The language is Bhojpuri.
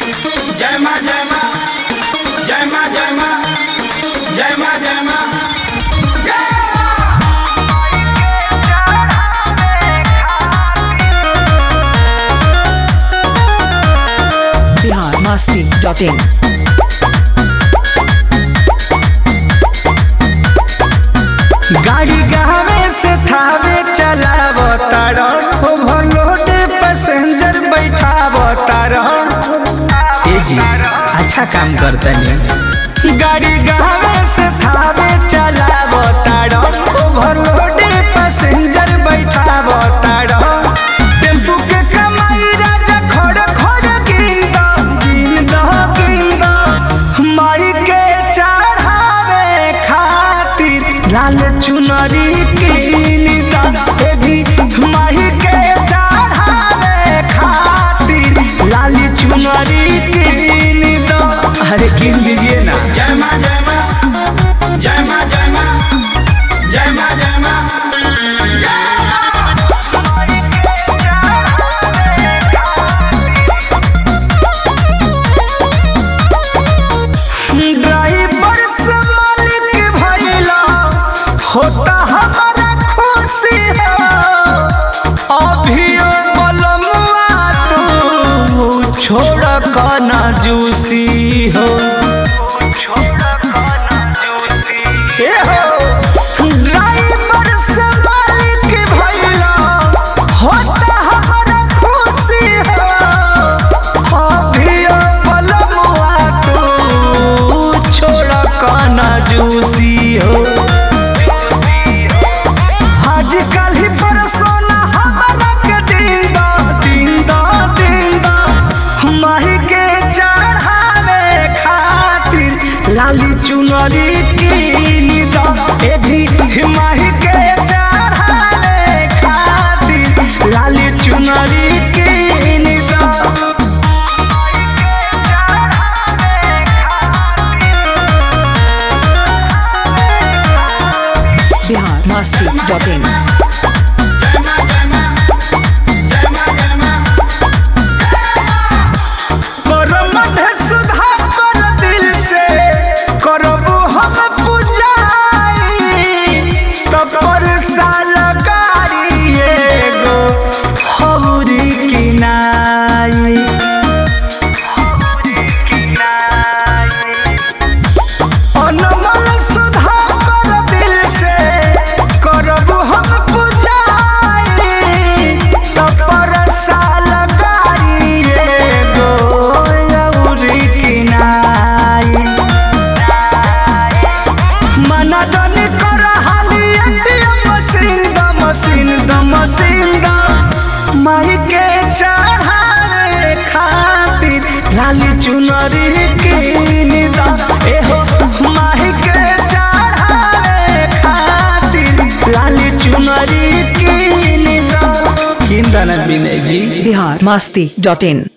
जय माँ जय माँ जय माँ जय माँ जय माँ जय माँ biharmasti.in गाड़ी गावे से थावे चलाव तारा ओवरलोड पैसेंजर बैठाव तारा ए जी अच्छा काम करतनी गाड़ी गावे से थावे चलाव तारा ओवरलोड पैसेंजर बैठाव तारा टेम्पू के कमाई राजा खड़ खड़ गिंदा गिंदा गिंदा माई के चढ़ावे खातिर लाल चुनरी कीनदा हे जी माई के चढ़ावे खातिर लाल चुनरी कीनदा अरे किन दीजिए ना जय माँ जय माँ जय माँ जय माँ जय माँ जय माँ ड्राइवर से मालिक भइला होता हमारा खुशी हो अभियो बलमुआ तू छोड़ कना जूसी हो ए हो ड्राइवर से मालिक भइला होता हमारा खुशी हो अभियो बलमुआ तू छोड़ कना जूसी हो आजकल ही परसोना हमारा के दीदा दीदा दीदा माही के चढ़ावे खातिर लाली चुनरी कीनदा ए जी माही के चढ़ावे खातिर लाली चुनरी कीनदा biharmasti.in करो मध्य सुधा कर दिल से करबो हम पूजाई तब पर साल गाड़ी एगो हौरी किनाई अनमोल सुधा कर दिल से करबो हम पूजाई तब पर साल गाड़ी एगो हौरी किनाई मना दनी कर हाली एटीएम मशीन द मशीन द मशीन द माई के चढ़ावे खातिर लाली चुनरी कीन द एहो माई के चढ़ावे खातिर लाली चुनरी कीन द किन द ना बिनय जी biharmasti.in